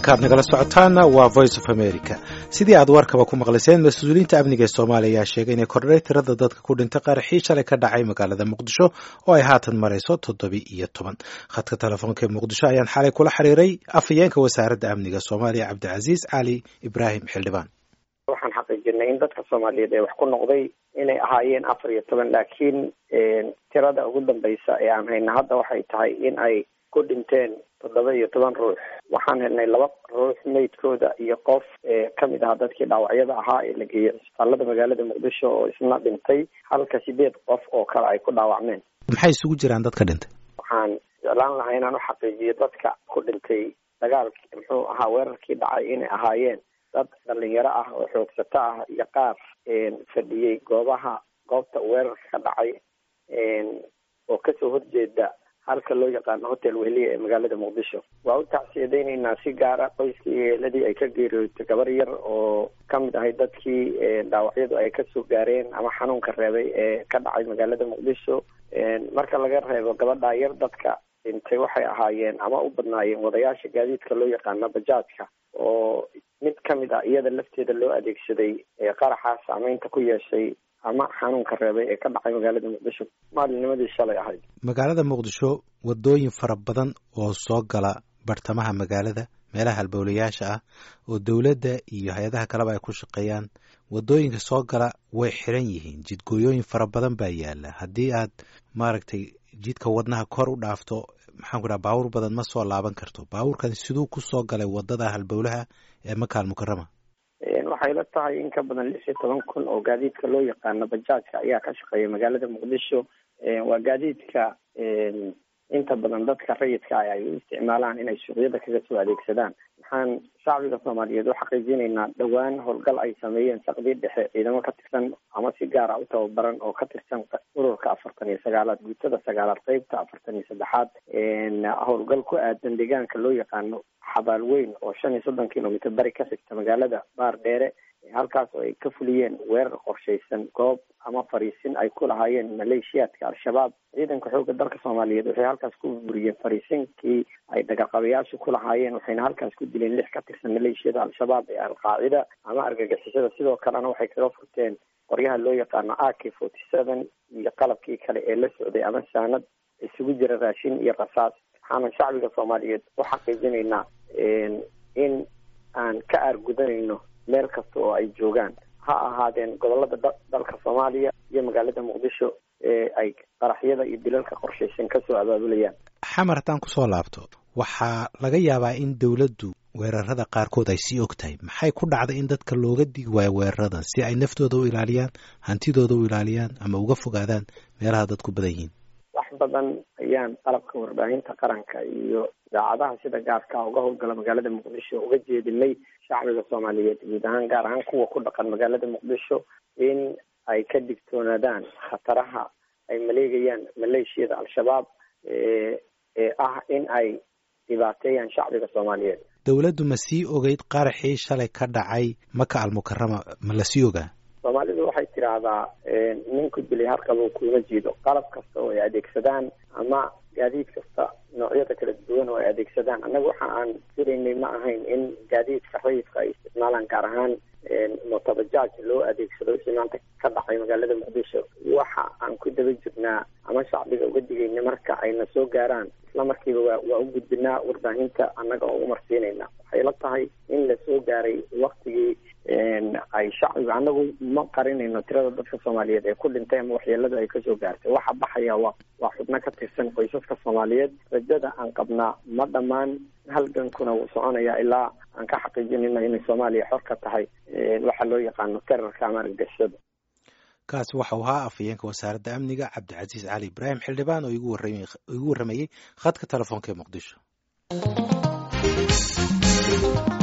halkaad nagala socotaana waa voice of america sidii aad warkaba ku maqlayseen mas-uuliyiinta amniga ee soomaaliya ayaa sheegay inay kordhay tirada dadka ku dhintay qaraxii shalay ka dhacay magaalada muqdisho oo ay haatan marayso toddobi iyo toban khadka telefoonka ee muqdisho ayaan xalay kula xiriiray afhayeenka wasaaradda amniga soomaaliya cabdicasiis cali ibraahim xildhibaan waxaan xaqiijinay in dadka soomaaliyeed ee wax ku noqday inay ahaayeen afar iyo toban laakiin tirada ugu dambeysa ee aan hayna hadda waxay tahay in ay ku dhinteen toddoba iyo toban ruux waxaan helnay laba ruux meydkooda iyo qof kamid ahaa dadkii dhaawacyada ahaa ee la geeyey cisbitaalada magaalada muqdisho oo isna dhintay halka sideed qof oo kale ay ku dhaawacmeen maxay isugu jiraan dadka dhintay waxaan jeclaan lahaa inaan uxaqiijiyo dadka ku dhintay dagaalkii muxuu ahaa weerarkii dhacay inay ahaayeen dad dhalinyaro ah oo xoogsato ah iyo qaar fadhiyey goobaha goobta weerarka ka dhacay oo kasoo horjeeda halka loo yaqaano hotel wehliya ee magaalada muqdisho waa u tacsiyadeyneynaa si gaara qoyskii iyo eeladii ay ka geeriyootay gabar yar oo kamid ahay dadkii dhaawacyadu ay kasoo gaareen ama xanuunka reebay ee ka dhacay magaalada muqdisho marka laga reebo gabadhaa yar dadka dhintay waxay ahaayeen ama u badnaayeen wadayaasha gaadiidka loo yaqaano bajaajka oo mid kamid ah iyada lafteeda loo adeegsaday qaraxaa saameynta ku yeeshay ama xanuunka reebay ee ka dhacay magaalada muqdisho maalinnimadii shalay ahayd magaalada muqdisho wadooyin fara badan oo soo gala bartamaha magaalada meelaha halbowlayaasha ah oo dowladda iyo hay-adaha kaleba ay ku shaqeeyaan wadooyinka soo gala way xiran yihiin jidgooyooyin fara badan baa yaala haddii aad maaragtay jidka wadnaha kor u dhaafto maxaan ku dhaha baabuur badan ma soo laaban karto baabuurkan siduu ku soo galay wadada halbowlaha ee makaal mukarama waxay la tahay in ka badan lix iyo toban kun oo gaadiidka loo yaqaano bajaajka ayaa ka shaqeeya magaalada muqdisho waa gaadiidka inta badan dadka rayidka ah ay u isticmaalaan inay suuqyada kaga soo adeegsadaan waxaan shacbiga soomaaliyeed u xaqiijinaynaa dhowaan howlgal ay sameeyeen saqdii dhexe ciidamo ka tirsan ama si gaara u tababaran oo ka tirsan ururka afartan iyo sagaalaad guutada sagaalaad qeybta afartan iyo saddexaad howlgal ku aadan deegaanka loo yaqaano xabaal weyn oo shan iyo soddon kilomitr bari ka xigta magaalada baar dheere halkaas oo ay ka fuliyeen weerar qorshaysan goob ama fariisin ay ku lahaayeen maleeshiyaadka al-shabaab ciidanka xoogga dalka soomaaliyeed waxay halkaas ku burburiyeen fariisinkii ay dhagaqabayaashu ku lahaayeen waxayna halkaas ku dileen lix ka tirsan maleeshiyada al-shabaab ee al-qaacida ama argagixisada sidoo kalena waxay kaga furteen qoryaha loo yaqaano a k forty seven iyo qalabkii kale ee la socday ama saanad isugu jira raashin iyo rasaas waxaana shacbiga soomaaliyeed u xaqiijinaynaa in aan ka aargudanayno meel kasta oo ay joogaan ha ahaadeen gobolada dalka soomaaliya iyo magaalada muqdisho ee ay qaraxyada iyo dilalka qorshaysan kasoo abaabulayaan xamar haddaan kusoo laabto waxaa laga yaabaa in dowladdu weerarada qaarkood ay sii og tahay maxay ku dhacday in dadka looga digi waayo weeraradan si ay naftooda u ilaaliyaan hantidooda u ilaaliyaan ama uga fogaadaan meelaha dadku badan yihiin wax badan ayaan qalabka warbaahinta qaranka iyo idaacadaha sida gaarka uga howlgala magaalada muqdisho uga jeedinay shacbiga soomaaliyeed guud ahaan gaar ahaan kuwa ku dhaqan magaalada muqdisho in ay ka digtoonaadaan khataraha ay maleegayaan maleeshiyada al-shabaab ee ah in ay dhibaateeyaan shacbiga soomaaliyeed dowladdu ma sii ogeyd qaraxii shalay ka dhacay maka almukarama ma la sii ogaa soomaalidu waxay tidhaahdaa ninku dilay harqabuu kuma jiido qalab kasta oo ay adeegsadaan ama gaadiid kasta noocyada kala duwan oo ay adeegsadaan annaga waxa aan firaynay ma ahayn in gaadiidka rayidka ay isticmaalaan gaar ahaan motobajaaj loo adeegsado wixii maanta ka dhacay magaalada muqdisho waxa aan ku daba jirnaa ama shacbiga uga digayna marka ayna soo gaaraan isla markiiba waa waa u gudbinaa warbaahinta annaga oo umarsiinayna waxay la tahay in la soo gaaray waktigii ay shacbiga annagu ma qarinayno tirada dadka soomaaliyeed ee ku dhintay ama waxyeelada ay kasoo gaartay waxa baxaya waa waa xubno ka tirsan qoysaska soomaaliyeed rajada aan qabnaa ma dhammaan halgankuna wuu soconaya ilaa aan ka xaqiijinayna inay soomaaliya xor ka tahay waxa loo yaqaano terarka ama argagixisada kaasi waxau ahaa afhayeenka wasaaradda amniga cabdicasiis cali ibraahim xildhibaan oo igu warramayey khadka telefoonka ee muqdisho